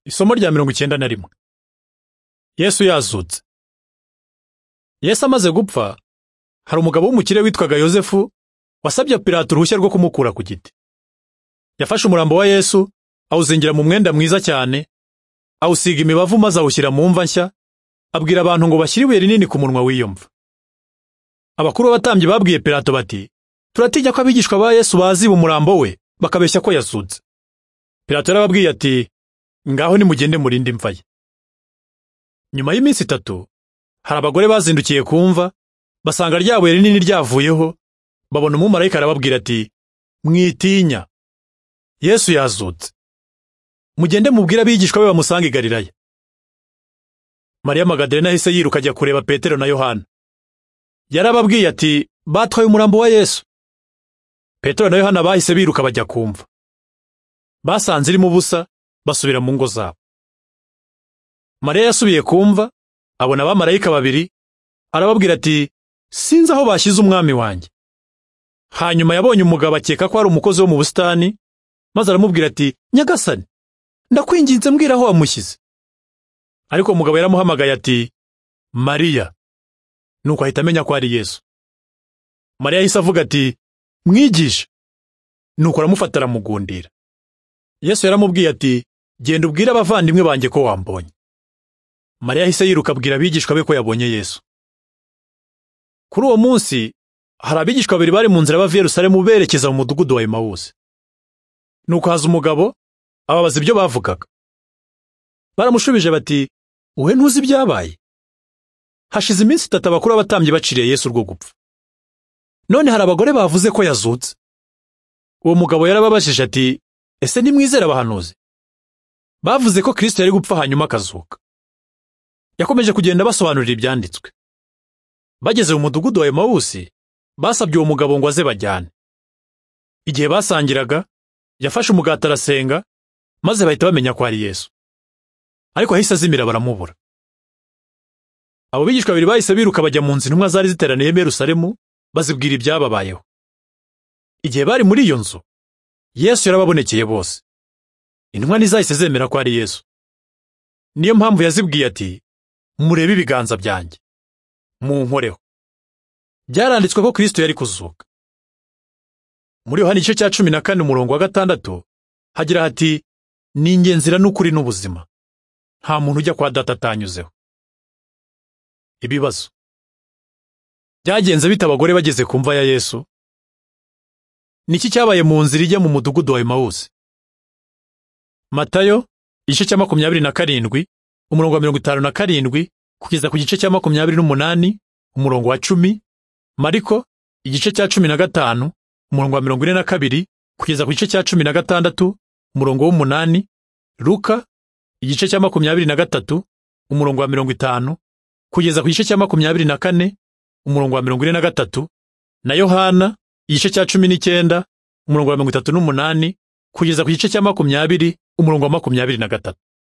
Isomo rya mirongo icyenda na rimwe Yesu yazutse. Yesu amaze gupfa, hari umugabo w'umukire witwaga Yozefu wasabye Pilato uruhushya rwo kumukura ku giti. Yafashe umurambo wa Yesu awuzingira mu mwenda mwiza cyane, awusiga imibavu maze awushyira mu mva nshya, abwira abantu ngo bashyire ibuye rinini ku munwa w'iyo mva. Abakuru b'abatambyi babwiye Pilato bati, turatinya ko abigishwa ba Yesu baziba umurambo we bakabeshya ko yazutse. Pilato yarababwiye ati, ngaho nimugende murinde imva ye nyuma y'iminsi itatu hari abagore bazindukiye ku mva basanga rya buye rinini ryavuyeho babona umumarayika arababwira ati mwitinya yesu yazutse mugende mubwire abigishwa be bamusanga i galilaya mariya magadarena ahise yiruka ajya kureba petero na yohana yarababwiye ati batwaye umurambo wa yesu petero na yohana bahise biruka bajya kumva basanze irimo ubusa basubira mu ngo zabo mariya yasubiye kumva abona abamarayika babiri arababwira ati sinzi aho bashyize umwami wanjye hanyuma yabonye umugabo akeka ko ari umukozi wo mu busitani maze aramubwira ati nyagasani ndakwinginze mbwira aho wamushyize ariko umugabo yaramuhamagaye ati mariya nuko ahita amenya ko ari yesu mariya yahise avuga ati mwigisha nuko aramufata aramugundira yesu yaramubwiye ati genda ubwire abavandimwe banjye ko wambonye mariya yahise yiruka abwira abigishwa be ko yabonye yesu kuri uwo munsi hari abigishwa babiri bari mu nzira bava i yerusalemu berekeza mu mudugudu wa emawusi nuko haza umugabo ababaza ibyo bavugaga baramushubije bati wowe ntuzi ibyabaye hashize iminsi itatu abakuru b'abatambyi baciriye yesu urwo gupfa none hari abagore bavuze ko yazutse uwo mugabo yarababajije ati ese nimwizera abahanuzi bavuze ko kirisito yari gupfa hanyuma akazuka yakomeje kugenda abasobanurira ibyanditswe bageze mu mudugudu wa emawusi basabye uwo mugabo ngo aze bajyane igihe basangiraga yafashe umugati arasenga maze bahita bamenya ko ari yesu ariko ahise azimira baramubura abo bigishwa babiri bahise biruka bajya mu nzu intumwa zari ziteraniyemo yerusalemu bazibwira ibyababayeho igihe bari muri iyo nzu yesu yarababonekeye bose intumwa ntizahise zemera ko ari yesu niyo mpamvu yazibwiye ati murebe ibiganza byanjye munkoreho byaranditswe ko kirisito yari kuzuka muri yohani igice cya cumi na kane umurongo wa gatandatu hagira hati ni njye nzira n'ukuri n'ubuzima nta muntu ujya kwa data atanyuzeho ibibazo byagenze bite abagore bageze ku mva ya yesu niki cyabaye mu nzira ijya mu mudugudu wa emawusi matayo igice cya makumyabiri na karindwi umurongo wa mirongo itanu na karindwi kugeza ku gice cya makumyabiri n'umunani umurongo wa cumi mariko igice cya cumi na gatanu umurongo wa mirongo ine na kabiri kugeza ku gice cya cumi na gatandatu umurongo w'umunani luka igice cya makumyabiri na gatatu umurongo wa mirongo itanu kugeza ku gice cya makumyabiri na kane umurongo wa mirongo ine na gatatu na yohana igice cya cumi n'icyenda umurongo wa mirongo itatu n'umunani kugeza ku gice cya makumyabiri umurongo wa makumyabiri na gatatu